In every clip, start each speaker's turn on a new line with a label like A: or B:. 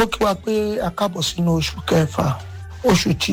A: mo kí wa pé a káàbọ̀ sínú oṣù kẹfà oṣù tí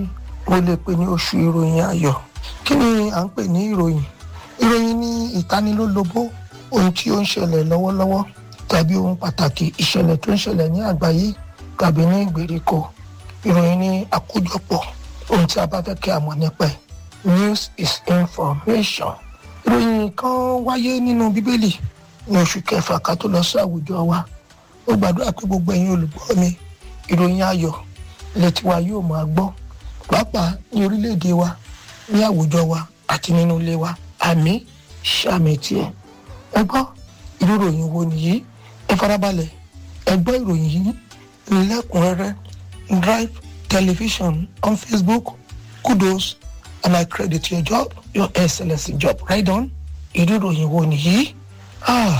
A: mo lè pè ní oṣù ìròyìn ayọ̀ kí ni à ń pè ní ìròyìn ìròyìn ní ìtanilólobó ohun tí ó ń ṣẹlẹ̀ lọ́wọ́lọ́wọ́ tàbí ohun pàtàkì ìṣẹ̀lẹ̀ tó ń ṣẹlẹ̀ ní àgbáyé tàbí ní ìgbèríko ìròyìn ní àkójọpọ̀ ohun tí a bá fẹ́ kí a mọ̀ nípa ẹ̀ news is information ìròyìn kan wáyé nínú bíbélì ní oṣù kẹfà ká tó lọ sí àwùjọ wa ó gbàdúrà pé gbogbo ẹ̀yin olùgbọ́ mi ìròyìn ayọ̀ létí wa yóò máa gbọ́ pàápàá ní orílẹ̀-èdè wa ní àwùjọ wa àti nínú ilé wa àmì sàmì tiẹ̀ ẹ gbọ́ irú ìròyìn wo nìyí ẹ farabalẹ̀ ẹ gbọ́ ìròyìn yìí lẹ́kùnrẹ́rẹ́ drive television on facebook kudos and i credit your job your excellence job right on irú ìròyìn wo nìyí ah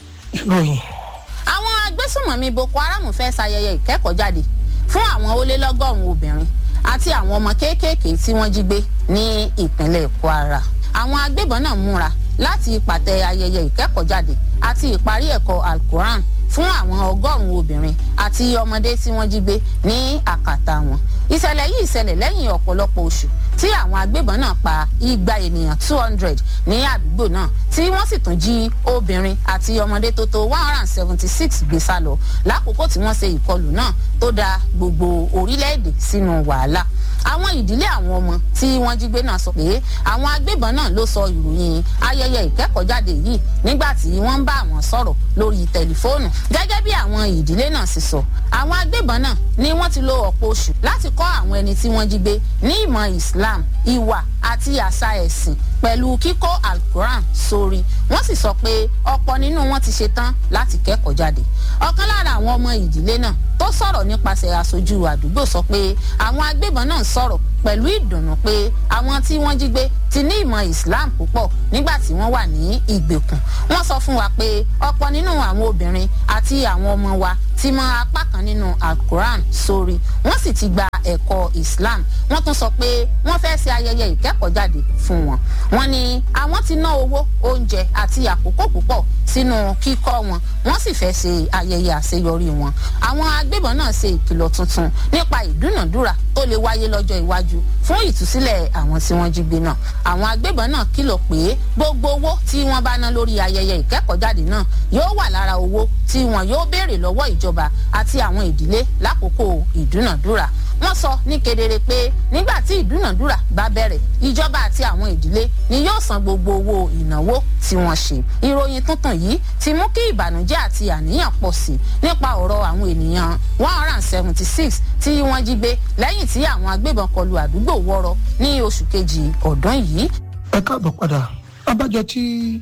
A: ìròyìn
B: àwọn agbésùnmọ̀mí boko haram fẹ́ ṣayẹyẹ ìkẹ́kọ̀ọ́jáde fún àwọn ó lé lọ́gọ́rùn-ún obìnrin àti àwọn ọmọ kéékèèké tí wọ́n jí gbé ní ìpínlẹ̀ kwara àwọn agbébọn náà múra láti pàtẹ ayẹyẹ ìkẹ́kọ̀ọ́jáde àti ìparí ẹ̀kọ́ alquran fún àwọn ọgọ́rùn-ún obìnrin àti ọmọdé tí wọ́n jí gbé ní àkàtà wọn ìṣẹ̀lẹ̀ yìí ṣẹlẹ̀ lẹ́yìn ọ̀pọ̀lọpọ̀ oṣù tí àwọn agbébọn náà pa igba ènìyàn two hundred ní àdúgbò náà tí wọ́n sì tún jí obìnrin àti ọmọdé tó tó one hundred and seventy six gbé sá lọ lákòókò tí wọ́n ṣe ìkọlù náà tó da gbogbo orílẹ̀-èdè sínú wàhálà àwọn ìdílé àwọn ọmọ tí wọ́n jí gbé náà sọ pé àwọn agbébọn náà ló sọ ìròyìn ayẹyẹ ìkẹ́kọ̀ọ́jáde yìí nígbà tí wọ́n ń bá àwọn sọ̀rọ̀ lórí tẹlifóònù gẹ́gẹ́ bí àwọn ìdílé náà sì sọ àwọn agbébọn náà ni wọ́n ti lo ọ̀pọ̀ oṣù láti kọ́ àwọn ẹni tí wọ́n jí gbé ní ìmọ̀ islam ìwà àti àṣà ẹ̀sìn pẹ̀lú kíkọ́ alquran sórí wọ́n sì sọ pé ọ̀pọ̀ nínú wọn ti ṣetán láti kẹ́kọ̀ọ́ jáde ọ̀kan lára àwọn ọmọ ìdílé náà tó sọ̀rọ̀ nípasẹ̀ aṣojú àdúgbò sọ pé àwọn agbébọn náà sọ̀rọ̀ pẹ̀lú ìdùnnú pé àwọn tí wọ́n jí gbé ti ní ìmọ̀ islam púpọ̀ nígbà tí wọ́n wà ní ìgbèkùn wọ́n sọ fún wa pé ọ̀pọ̀ nínú àwọn obìnrin àti àwọn ọmọ wa ti mọ apá kan nínú alquran sórí wọ́n sì ti gba ẹ̀kọ́ islam wọ́n tún sọ pé wọ́n fẹ́ ṣe ayẹyẹ ìkẹ́kọ̀ọ́jáde fún wọn wọ́n ní àwọn ti ná owó oúnjẹ àti àkókò púpọ̀ sínú kíkọ́ wọn wọ́n sì fẹ́ ṣe ayẹyẹ àṣeyọrí wọn àwọn agbébọn náà ṣe ìkìlọ̀ tuntun nípa ìdúnàdúrà tó lè wáyé lọ́jọ́ iwájú fún ìtúsílẹ̀ àwọn tí wọ́n jí gbé náà àwọn agbébọn náà kìlọ̀ pé gbogbo owó tí wọ́n bá ná lórí ayẹyẹ ìkẹ́kọ̀ọ́jáde náà yóò wà lára owó tí wọn yóò béèrè lọ́wọ́ ìjọba àti àwọn ìdílé lákòókò ìdúnàdúrà wọ́n sọ ní kedere pé nígbà tí ìdúnàdúrà bá bẹ̀rẹ̀ ìjọba àti àwọn ìdílé ni yóò san gbogbo owó ìnáwó tí wọ́n ṣe ìròyìn tuntun yìí ti mú kí ìbànújẹ́ àti àníyàn pọ̀ sí nípa ọ̀rọ̀ àwọn ènìyàn one hundred and seventy six tí wọ́n jí gbé lẹ́yìn tí àwọn agbébọn kọlu àdúgbò wọ́rọ́ ní oṣù kejì ọdún yìí.
A: ẹ káàbọ̀ padà abájọ tí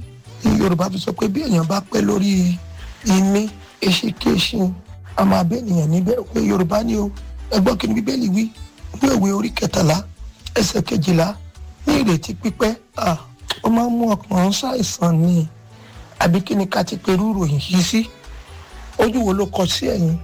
A: yorùbá fi sọ pé bí èèyàn bá pẹ́ lórí imí eṣinkéṣin a máa bẹ́ ènìyàn níbẹ̀ pé yorùbá ni o ẹgbọ́n kí ni bíbélì wí ní òwe orí kẹtàlá ẹsẹ̀ kejìlá ní ìrètí pípẹ́ ó máa ń mú ọkàn ṣàìsàn ni àbí kí ni ká ti pe irú ìròyìn yìí sí ojú wo ló kọ sí ẹ̀yìn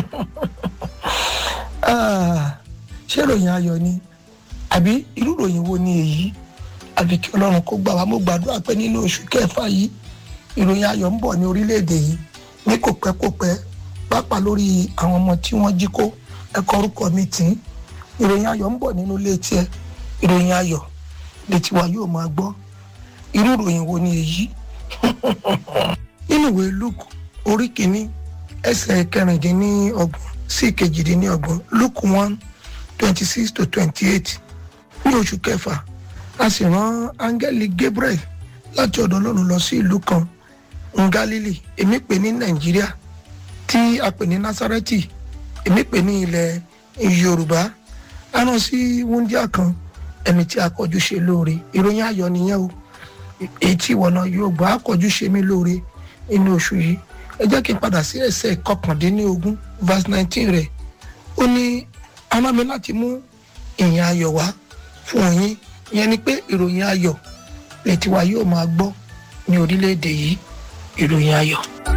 A: ṣé ìròyìn ayọ̀ ni àbí irú ìròyìn wo ni èyí àbí kí ọlọ́run kó gbà wá mo gbàdúrà pé nínú oṣù kẹfà yìí ìròyìn ayọ̀ ń bọ̀ ní orílẹ̀-èdè yìí ní kò pẹ́ kò pẹ́ pàápàá lórí àwọn ọmọ tí wọ́n jí kó ẹ̀kọ́ orúkọ mi tì í ìròyìn ayọ̀ ń bọ̀ nínú ilé tiẹ̀ ìròyìn ayọ̀ létí wa yóò máa gbọ́ irú ìròyìn wo ni èyí nínú ìwé luke orí kìíní ẹsẹ̀ kẹrìndínlọ́gbọ̀n sí kejìdínlọ́gbọ̀n luke one twenty six to twenty eight ní oṣù kẹfà a sì rán áńgẹ́lì gabriel láti ọ̀dọ̀ ọlọ́run lọ sí ìlú kan ngalili èmi pè ní nàìjíríà tí a pè ní nasareti èmi pè ní ilẹ̀ yorùbá a rán sí wúndíà kan ẹni tí a kọjú ṣe lóore ìròyìn ayọ̀ nìyẹn o èyí tí ìwọ náà yóò gbọ́ àkọjú ṣe mí lóore inú oṣù yìí ẹ jẹ́ kí n padà sí ẹsẹ̀ kọkàndínlógún verse nineteen rẹ̀ ó ní a rán mi láti mú ìyìn ayọ̀ wá fún yín ìyẹn ni pé ìròyìn ayọ̀ lè tiwa yóò máa gbọ́ ní orílẹ̀-èdè yìí ìròyìn ayọ̀.